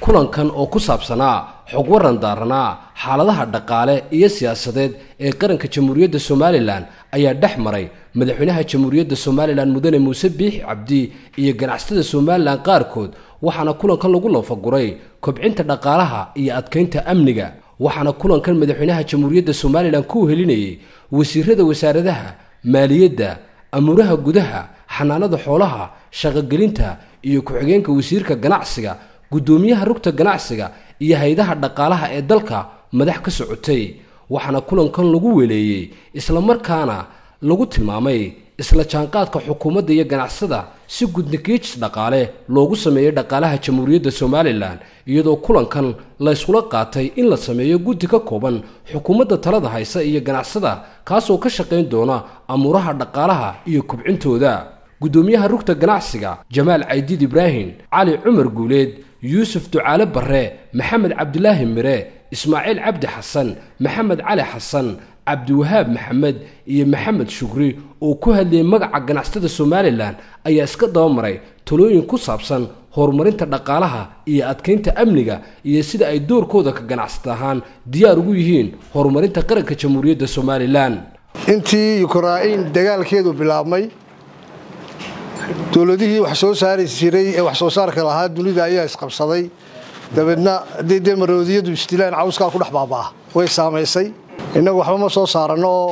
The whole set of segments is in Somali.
kulankan oo ku saabsanaa xog waran daaranaa xaaladaha dhaqaale iyo siyaasadeed ee qaranka jamhuuriyadda somalilan ayaa dhex maray madaxweynaha jamhuuriyadda somalilan mudane muuse biixi cabdi iyo ganacsatada somalilan qaarkood waxaana kulankan lagu lafaguray kobcinta dhaqaalaha iyo adkaynta amniga waxaana kulankan madaxweynaha jamhuuriyadda somalilan ku helinayay wasiirada wasaaradaha maaliyadda amuuraha gudaha xanaanada xoolaha shaqogelinta iyo ku-xigeenka wasiirka ganacsiga guddoomiyaha rugta ganacsiga iyo hay-adaha dhaqaalaha ee dalka madax ka socotay waxaana kulankan lagu weleeyey islamarkaana lagu tilmaamay isla jaanqaadka xukuumadda iyo ganacsada si gudnikiijis dhaqaale loogu sameeyo dhaqaalaha jamhuuriyadda somalilan iyadoo kulankan la yskula qaatay in la sameeyo guddi ka kooban xukuumadda talada haysa iyo ganacsada kaasoo ka shaqayn doona amuuraha dhaqaalaha iyo kubcintooda guddoomiyaha rugta ganacsiga jamaal caydiid ibraahim cali cumar guuleed yuusuf ducaale barre maxamed cabdilaahi mire ismaaciil cabdi xasan maxamed cali xasan cabdiwahaab maxamed iyo maxamed shukri oo ku hadlayay magaca ganacsatada somalilan ayaa iska dabamaray talooyin ku saabsan horumarinta dhaqaalaha iyo adkaynta amniga iyo sida ay doorkooda ka ganacsata ahaan diyaar ugu yihiin horumarinta qaranka jamhuuriyadda somalilan intii yukrain dagaalkeedu bilaabmay dowladihii wax soo saari jiray ee wax soo saarka lahaa dunida ayaa isqabsaday dabeedna hadday dee maroodiyadu isdilaan cawskaa ku dhex baabaa way saamaysay innagu waxba ma soo saaranno oo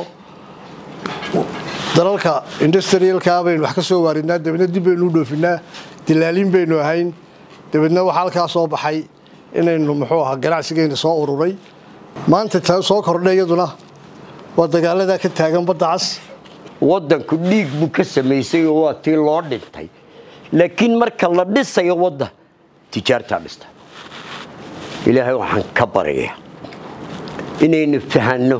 dalalka industrialkaa baynu wax ka soo waaridnaa dabeedna dib baynu u dhoofinaa dilaalin baynu ahayn dabeedna waxaa halkaa soo baxay inaynu muxuu ahaa ganacsigeenna soo ururay maanta taa soo kordha iyaduna waa dagaaladaa ka taagan badda cas waddanku dhiig buu ka samaysay oo waa tii loo dhintay laakiin marka la dhisayo wadda tijaartaa dhista ilaahay waxaan ka baraya inaynu fahanno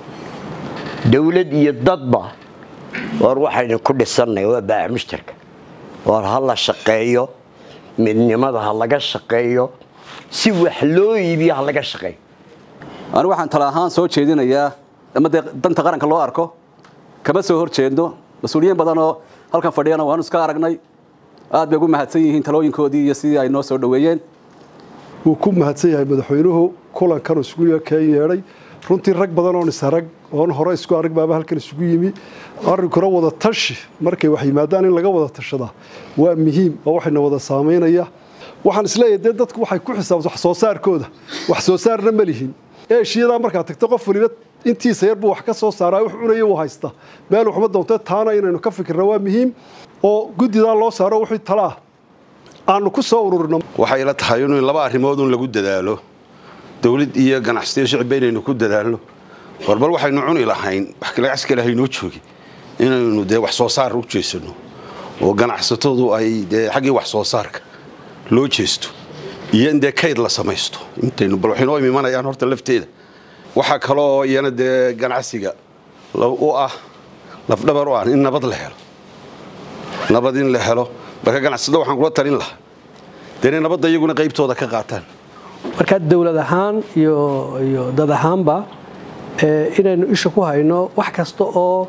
dawlad iyo dadba war waxaynu ku dhisannay waa baaca mushtarka war ha la shaqeeyo midnimada ha laga shaqeeyo si wax loo iibiyo ha laga shaqeeyo anigu waxaan tala ahaan soo jeedinayaa ama dee danta qaranka loo arko kama soo hor jeedno mas-uuliyiin badanoo halkan fadhiyana waanu iska aragnay aad bay ugu mahadsan yihiin talooyinkoodii iyo sidii ay noo soo dhoweeyeen wuu ku mahadsan yahay madaxweynuhu kulankan isugu keen yeedhay runtii rag badan oon isarag oon hore isku arag baaba halkan isugu yimi arrinkuna wada tashi markay wax yimaadaan in laga wada tashadaa waa muhiim oo waxayna wada saamaynaya waxaan isleeyahay dee dadku waxay ku xisaabta wax soo saarkooda wax soo saarna ma lihin eeshiyadaa markaad tagto qof waliba intiisa yar buu wax ka soo saaraa wax cunaya uu haysta meel waxma doonta taana inaynu ka fikirna waa muhiim oo guddidaa loo saaro wixii talaa aanu ku soo ururino waxay la tahay in laba arrimood un lagu dadaalo dawlad iyo ganacsiyo shicibba inaynu ku dadaalno warbal waxaynu cuni lahayn wax ganacsi kale haynoo joogi inaynu dee wax soo saar u jeesano oo ganacsatadu ay dee xaggii wax soo saarka loo jeesto iyo in dee kayd la samaysto intaynu bal waxay noo imanayaan horta lafteeda waxaa kaloo iyana dee ganacsiga u ah lafdhabar u ah in nabad la helo nabad in la helo marka ganacsada waxaan kula talin lahaa dee inay nabadda iyaguna qaybtooda ka qaataan markaa dowlad ahaan iyo dad ahaanba inaynu isha ku hayno wax kasta oo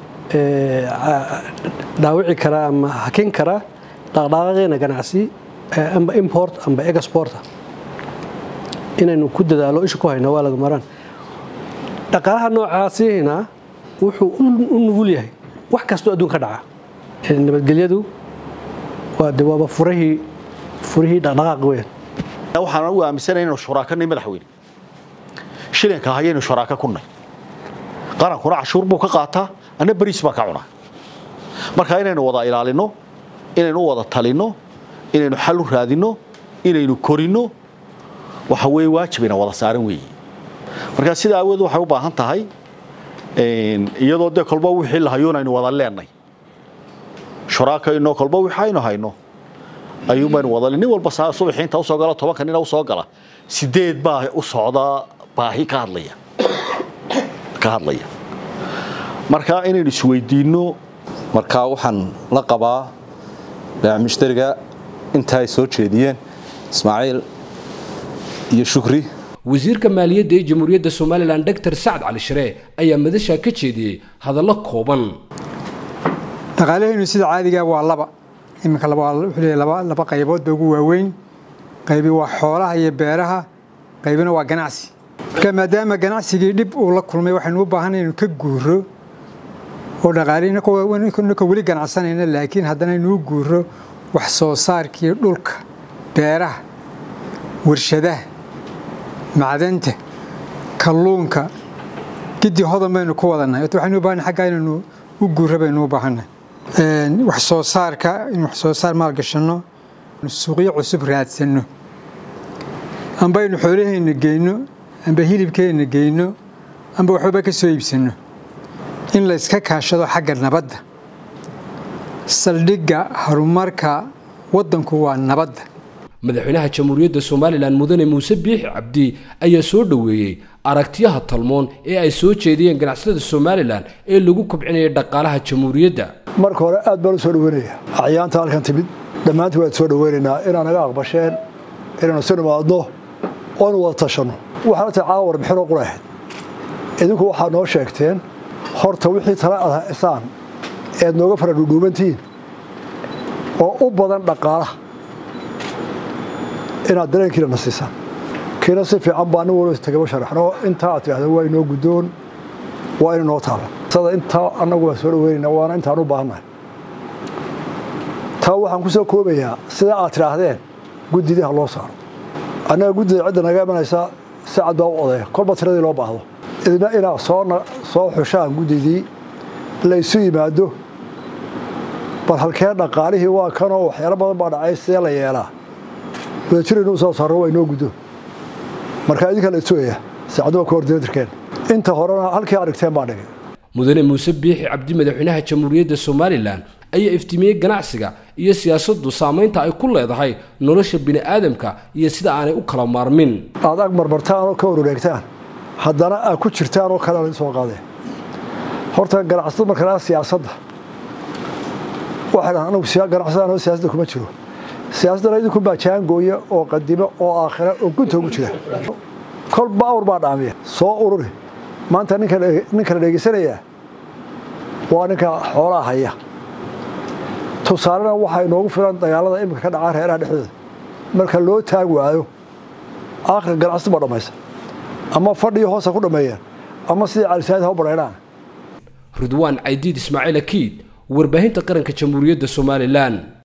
dhaawici kara ama hakin kara dhaqdhaqaaqeena ganacsi amba import amba exporta inaynu ku dadaalo isha ku hayno waa laga maraan dhaqaalaha noocaasihina wuxuu u nugul yahay wax kastoo adduun ka dhaca nabadgelyadu waa de waaba furahii furihii dhaqdhaqaaq weyn waxaan ugu aaminsanay inaynu shuraakanay madaxweyne shilinka ahayaynu shuraaka ku nay qarankuna cashuur buu ka qaataa anna bariis baa ka cunaa marka inaynu wada ilaalino inaynu u wada talino inaynu xal u raadino inaynu korino waxa weye waajibayna wada saaran weeye marka sidaa awood waxay u baahan tahay iyadoo dee kolba wixii la hayuun aynu wada leenay shuraaka inoo kolba wixii aynu hayno ayuunbaynu wada nin walba subaxii inta usoo gala tobanka nina usoo gala sideed baa u socda baahi ka hadlaya ka hadlaya marka inaynu isweydiinno marka waxaan la qabaa baac mushtariga inta ay soo jeediyeen ismaaciil iyo shukri wasiirka maaliyadda ee jamhuuriyadda somalilan doctor sacad cali shire ayaa madashaa ka jeediyey hadallo kooban dhaqaalahaynu sida caadiga waa laba iminka wuxuu leeyahay laba laba qaybood ba ugu waaweyn qaybi waa xoolaha iyo beeraha qaybina waa ganacsi marka maadaama ganacsigii dhib uu la kulmay waxaynu u baahanay inu ka guuro oo dhaqaalininka weli ganacsanayna laakiin haddana inuu guuro wax soo saarkii dhulka beeraha warshadaha macdanta kalluunka gidii hodan baynu ku wadannahay waxaynu u baahanay xaggaa inaynu u guuro baynu u baahannahay wax soo saarka in wax soo saar maalgashanno suuqyo cusub raadsanno amba aynu xoolaheenna geyno amba hilibkeenna geyno amba waxbaba ka soo iibsanno in la yska kaashado xagga nabadda saldhigga horumarka waddanku waa nabadda madaxweynaha jamhuuriyadda somalilan mudane muuse biixi cabdi ayaa soo dhoweeyey aragtiyaha talmoon ee ay soo jeediyeen ganacsatada somalilan ee lagu kobcinaya dhaqaalaha jamhuuriyadda marka hore aad baan u soo dhaweynaya acyaanta halkan timid dhammaantii waan soo dhaweynaynaa inaa naga aqbasheen inaynu isu nimaadno oonu wada tashanno waxaana tahay caawa warbixinoo qura ahayd idinku waxaad noo sheegteen horta wixii tala aad haysaan eed nooga fara dhudhuubantihiin oo u badan dhaqaalaha inaad dareenkiina na siisaan kiina si fiican baa nin walba tagaba sharaxno intaa aad tidhahda waa inoo guddoon waa ina noo taala sada intaa annagu waan soo dhaweynayna waana intaan u baahannahay taa waxaan ku soo koobayaa sida aad tidhaahdeen guddidii ha loo saaro annaga guddida cidda naga imanaysa si cad baa u odaya kolba tiradii loo baahdo idina inaad soo xushaan guddidii laysu yimaado bal halkee dhaqaalihii waa kanoo waxyaalo badan baa dhacay sidee la yeelaa wadajir inuu soo saaro waa inoo guddo marka idinka la sugaya saacaduma koordinatorkeen inta horena halkii aad dhigteen baa dhigay mudane muuse biixi cabdi madaxweynaha jamhuuriyadda somalilan ayaa iftiimiyey ganacsiga iyo siyaasaddu saamaynta ay ku leedahay nolosha bini'aadamka iyo sida aanay u kala maarmin aad ag marmartaan oo ka warureegtaan haddana aad ku jirtaan oo kale lain soo qaadeen horta ganacsada marka siyaasadda waxay dhahan anagu ganacsada anoo siyaasadda kuma jiro siyaasaddana idinku baa jaangooya oo qadimo oo aakhira oo gunta ugu jira kolba awr baa dhaamiya soo ururi maanta ninka la dhegeysanayaa waa ninka xoolaha haya tusaalena waxaa inoogu filan dagaalada iminka ka dhacaa reeraha dhexdooda marka loo taag waayo aakhirka ganacsada baa dhammaysa ama fadhiyo hoosa ku dhammeeyeen ama sidii calisaayid ha u badhaydhaan ridwaan caydiid ismaaciil akiid warbaahinta qaranka jamhuuriyadda somalilan